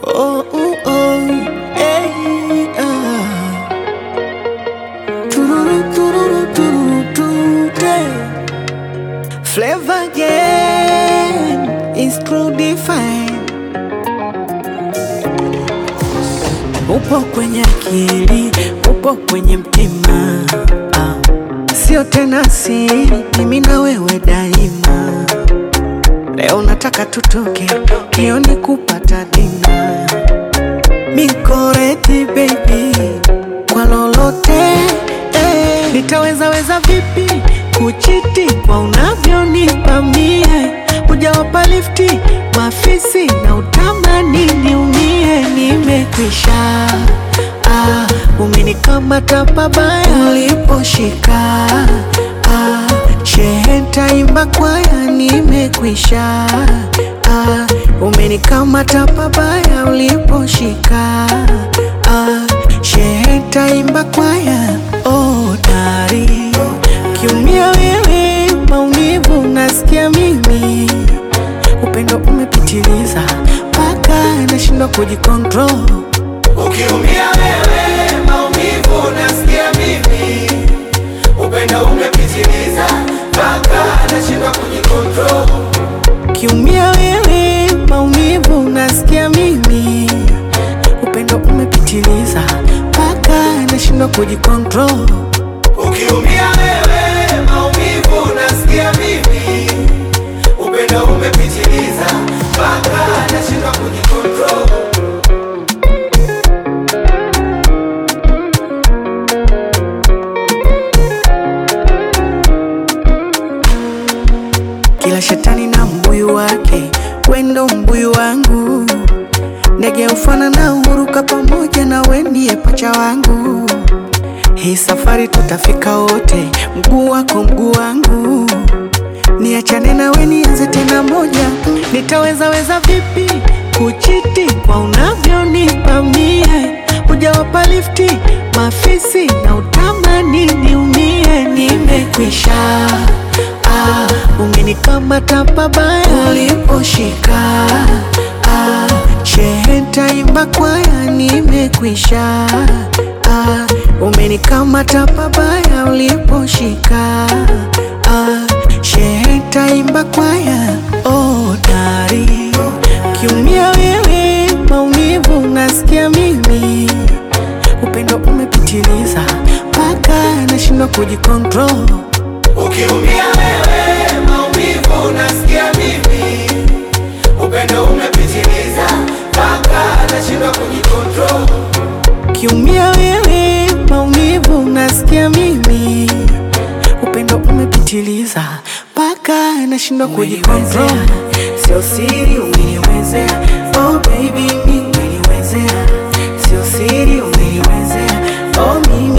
Oh, oh, oh, hey, ah. Tururu, tururu, tururu, tururu. Flavor again is true define. Upo kwenye akili, upo kwenye mtima, ah. Sio tena siri, mimi na wewe daima. Leo nataka tutoke, jioni kupata dina. Mikoreti baby, kwa lolote eh. Nitaweza weza vipi kuchiti kwa unavyonipa mie? Hujawapa lifti mafisi na utamani niumie, nimekwisha ah, umenikamata pabaya uliposhika ah, shehe ntaimba kwaya, nimekwisha ah, umenikamata pabaya uliposhika ah, shehe ntaimba kwaya oh, dari kiumia wewe maumivu nasikia mimi upendo umepitiliza mpaka nashindwa kujikontrol Ukiumia wewe maumivu nasikia mimi, upendo umepitiliza mpaka nashindwa kujikontrol. kiumia wewe maumivu nasikia mimi upendo umepitiliza mpaka nashindwa kujikontrol Ukiumia wewe maumivu nasikia mimi, upendo umepitiliza mpaka nashindwa kujikontrol. Kila shetani na mbuyu wake, wendo mbuyu wangu. Ndege ufana na uruka pamoja na we ndiye pacha wangu. Hii safari tutafika wote, mguu wako mguu wangu. Niachane na we nianze tena moja, nitaweza weza vipi kuchiti kwa unavyonipa mie? Hujawapa lifti mafisi na utamani niumie, nimekwisha ah, umenikamata pabaya uliposhika ah, shehe ntaimba kwaya, nimekwisha ah, umenikamata pabaya uliposhika ah, shehe ntaimba kwaya oh, dari kiumia wewe maumivu nasikia mimi upendo umepitiliza mpaka nashindwa kujikontrol Ukiumia wewe maumivu nasikia mimi, upendo umepitiliza mpaka nashindwa kujikontrol. kiumia wewe maumivu nasikia mimi upendo umepitiliza mpaka nashindwa kujikontrol sio siri umeniwezea oh baby mi umeniwezea sio siri umeniwezea oh mimi